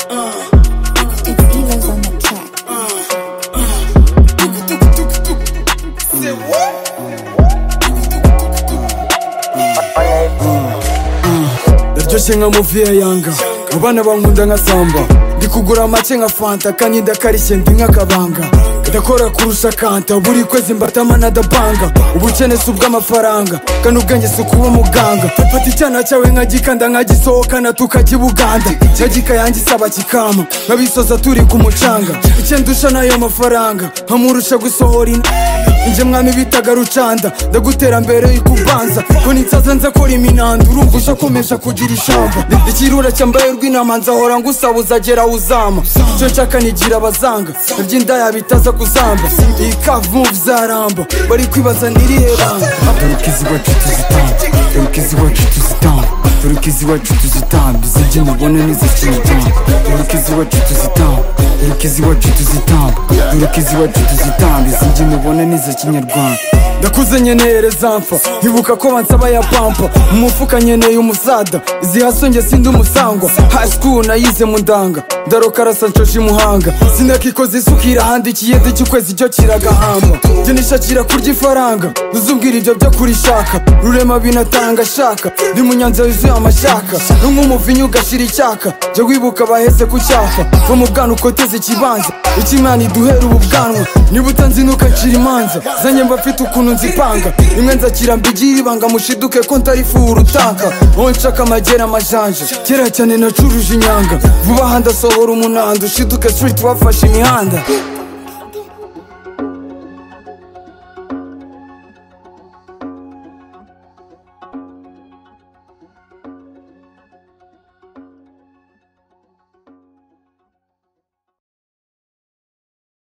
It's Evo's on the track. ndaryoshye nka muvi ya yanga mu bana bankunda nka samba ndi kugura amake nka fanta kandi ndakarishye ndi nk'akabanga ndakora kurusha kanta buri kwezi mbatama nadabanga ubukene si ubw'amafaranga kandi ubwenge si ukuba muganga fata icyana cyawe nkagikanda nkagisohokana tukakibuganda cyagika yanjye isaba kikama nkabisoza turi ku mucanga icyo ndusha n'ayo mafaranga nkamurusha gusohora ina Inje mwami bitaga rucanda ndagutera mbere y'ikubanza ko ninsaza nza kora iminanda urumva ushakomesha kugira ishamba Ni- ikirura cyambaye rw'inama nzahora ngusabuza gera uzama icyo nshaka nigira abazanga naby'indaya bitaza kuzamba iyi kavu zaramba bari kwibaza n'irihe banga Turukizi wacu tuzitamba Turukizi wacu tuzitamba Turukizi wacu tuzitamba Izijye mubona n'izifite imitamba Turukizi wacu tuzitamba Turukizi wacu tuzitamba Turukizi wacu tuzitamba Izijye mubona n'iza kinyarwanda ndakuze nyenereza mfa nkibuka ko bansaba ya pampa mu mufuka nyeneye umusada izihasonge sindi umusangwa high school nayize mu ndanga ndaroka arasa nshoje imuhanga sinakikoze isukira ahandi ikiyede cy'ukwezi cyo kiragahamba jye nishakira kurya ifaranga uzubwira ibyo byo kurishaka rurema binatanga shaka ndi mu nyanza yuzuye amashaka no nk'umuvinyu ugashira icyaka jya wibuka baheze ku cyapa va mu bwana ukoteze ikibanza ikimana iduhera ubu bwanwa niba utanzi ntukacira imanza zanye mba mfite ukuntu nzipanga rimwe nzakira mbigira ibanga mushiduke ko ntari fuhura utaka aho nshaka amagera amajanja kera cyane nacuruje inyanga vuba aha ndasohora umunanda ushiduke street wafashe imihanda